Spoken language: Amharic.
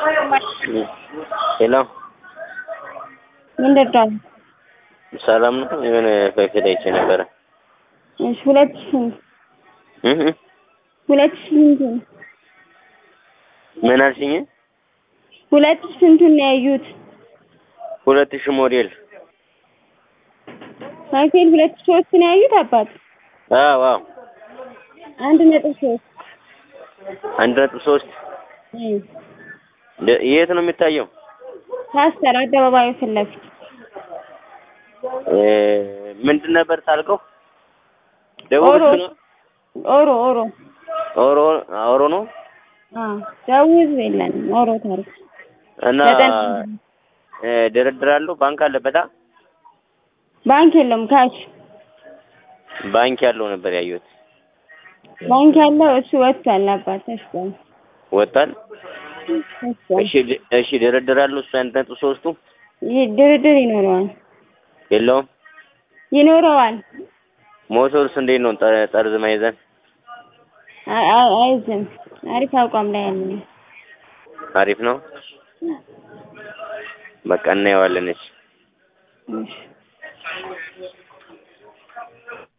ሄሎ ምንድን ነው? ሰላም ነው? የሆነ በፊት አይቼ ነበረ። እሺ ሁለት ሺህ ስንት? እህ እህ ሁለት ሺህ ስንቱን? ምን አልሽኝ? ሁለት ሺህ ስንቱን ነው ያዩት? ሁለት ሺህ ሞዴል ሳይክል ሁለት ሺህ ሶስት ነው ያዩት አባት? አዎ አዎ አንድ ነጥብ ሶስት አንድ ነጥብ ሶስት እም ደ- የት ነው የሚታየው? ፓስተር አደባባዩ ፊት ለፊት እ ምንድን ነበር ታልከው? ደቡብ ኦሮ ህዝብ ነው? ኦሮ ኦሮ ኦሮ ኦሮ ነው አዎ ደቡብ ህዝብ የለንም ኦሮ ታሪክ እና ዘጠኝ እ ድርድር አለው ባንክ አለበታ ባንክ የለውም ካሽ ባንክ ያለው ነበር ያየሁት። ባንክ ያለው እሱ ወጥቷል አባት ተሽጧል ወጣል። ተሽጧል እሺ ድ- እሺ ድርድር አለው እሱ አንድ ነጥብ ሶስቱ ይህ ድርድር ይኖረዋል የለውም። ይኖረዋል ሞተርስ እንዴት ነው ጠ- ጠርዝ ማይዘን? አይ- አይ- አይዝም አሪፍ አቋም ላይ ያለ ነው አሪፍ ነው። በቃ እናየዋለን። እሺ እሺ